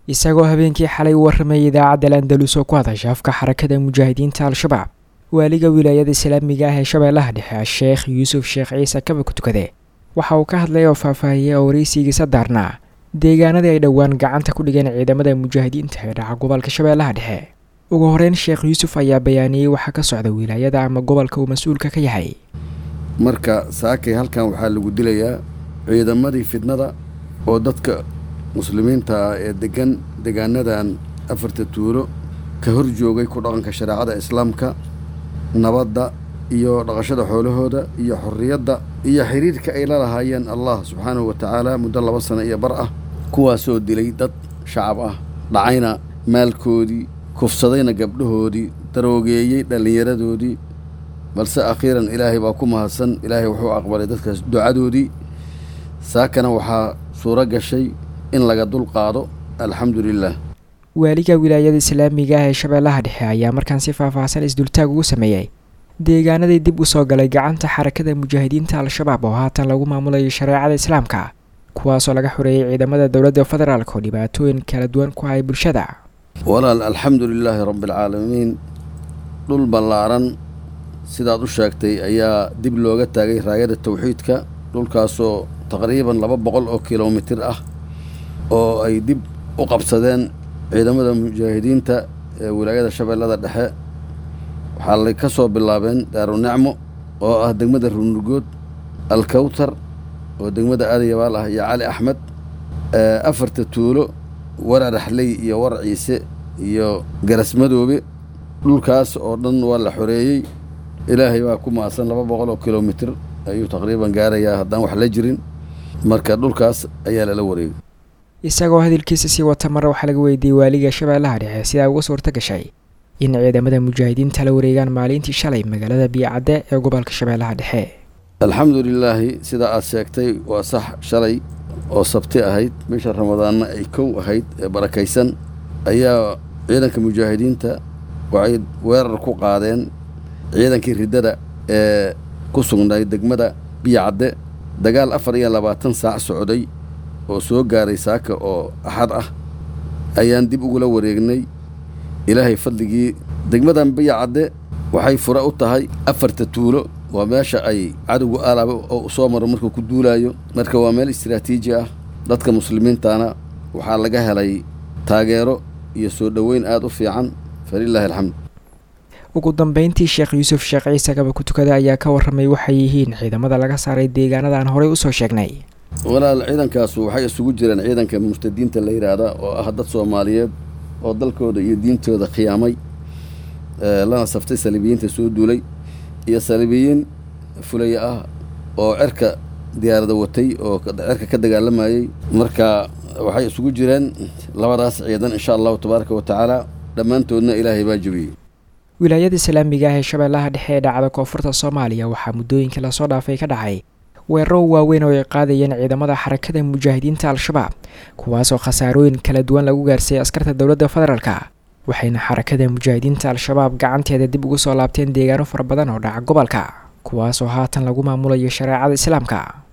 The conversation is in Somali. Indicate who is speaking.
Speaker 1: isagoo habeenkii xalay u warramayay idaacadda landalus oo ku hadasha afka xarakada mujaahidiinta al-shabaab waaliga wilaayada islaamiga ah ee shabeellaha dhexe sheekh yuusuf sheekh ciise kaba ku tukade waxa uu ka hadlay oo faahfaahiyey oo waraysigiisa daarnaa deegaanadii ay dhowaan gacanta ku dhigeen ciidamada mujaahidiinta ee dhaca gobolka shabeellaha dhexe ugu horeyn sheekh yuusuf ayaa bayaaniyey waxaa ka socda wilaayada ama gobolka uu mas-uulka ka yahay
Speaker 2: marka saakay halkan waxaa lagu dilayaa ciidamadii fidnada oo dadka muslimiinta ah ee degan deegaanadan afarta tuulo ka hor joogay ku dhaqanka shareecada islaamka nabadda iyo dhaqashada xoolahooda iyo xorriyadda iyo xiriirka ay la lahaayeen allah subxaanahu wa tacaala muddo laba sano iyo bar ah kuwaasoo dilay dad shacab ah dhacayna maalkoodii kufsadayna gabdhahoodii daroogeeyey dhallinyaradoodii balse akhiiran ilaahay baa ku mahadsan ilaahay wuxuu aqbalay dadkaas ducadoodii saakana waxaa suuro gashay in laga dul qaado alxamdu lilah
Speaker 1: waaliga wilaayada islaamiga ah ee shabeellaha dhexe ayaa markaan si faahfaahsan isdultaag ugu sameeyey deegaanadii dib u soo galay gacanta xarakada mujaahidiinta al-shabaab oo haatan lagu maamulayo shareecada islaamka kuwaasoo laga xoreeyey ciidamada dowladda federaalk oo dhibaatooyin kala duwan ku hay bulshada
Speaker 2: walaal alxamdu lilaahi rabbialcaalamiin dhul ballaaran sidaad u sheegtay ayaa dib looga taagay raayada tawxiidka dhulkaasoo taqriiban laba boqol oo kilomitir ah oo ay dib u qabsadeen ciidamada mujaahidiinta ee wilaayada shabeellada dhexe waxaa lay ka soo bilaabeen daarunicmo oo ah degmada runugood alkawtar oo degmada aadayabaal ah iyo cali axmed afarta tuulo warar axley iyo warar ciise iyo garasmadoobe dhulkaas oo dhan waa la xoreeyey ilaahay baa ku maasan laba boqol oo kilomitir ayuu taqriiban gaarayaa haddaan wax la jirin marka dhulkaas ayaa lala wareegay
Speaker 1: isagoo hadalkiisa sii wata mare waxaa laga weydiiyey waaliga shabeellaha dhexe sidaa uga suurta gashay in ciidamada mujaahidiinta la wareegaan maalintii shalay magaalada biyocadde ee gobolka shabeellaha dhexe
Speaker 2: alxamdu lilaahi sidaa aad sheegtay waa sax shalay oo sabti ahayd bisha ramadaanna ay kow ahayd ee barakaysan ayaa ciidanka mujaahidiinta waxay weerar ku qaadeen ciidankii riddada ee ku sugnay degmada biyocadde dagaal afar iyo labaatan saac socday oo soo gaaray saaka oo axad ah ayaan dib ugula wareegnay ilaahay fadligii degmadan biyacadde waxay fure u tahay afarta tuulo waa meesha ay cadowgu alaaba oo soo maro markuu ku duulaayo marka waa meel istiraatiiji ah dadka muslimiintana waxaa laga helay taageero iyo soo dhoweyn aada u fiican falilaahi alxamd
Speaker 1: ugu dambeyntii sheekh yuusuf sheekh ciise kaba ku tukada ayaa ka warramay waxay yihiin ciidamada laga saaray deegaanada aan horey usoo sheegnay
Speaker 2: walaal ciidankaasu waxay isugu jireen ciidanka murtadiinta la yidhaahda oo ah dad soomaaliyeed oo dalkooda iyo diintooda khiyaamay lana saftay saliibiyiinta soo duulay iyo saliibiyiin fulaya ah oo cerka diyaarada watay oo cerka ka dagaalamayey marka waxay isugu jireen labadaas ciidan insha allahu tabaaraka wa tacaala dhammaantoodna ilaahay baa jebiyey
Speaker 1: wilaayada islaamiga ah ee shabeellaha dhexe ee dhacda koonfurta soomaaliya waxaa muddooyinkii lasoo dhaafay ka dhacay weeraro waaweyn oo ay qaadayeen ciidamada xarakada mujaahidiinta al-shabaab kuwaasoo khasaarooyin kala duwan lagu gaarsiiyey askarta dowladda federaalka waxayna xarakada mujaahidiinta al-shabaab gacanteeda dib ugu soo laabteen deegaano fara badan oo dhaca gobolka kuwaasoo haatan lagu maamulayo shareecada islaamka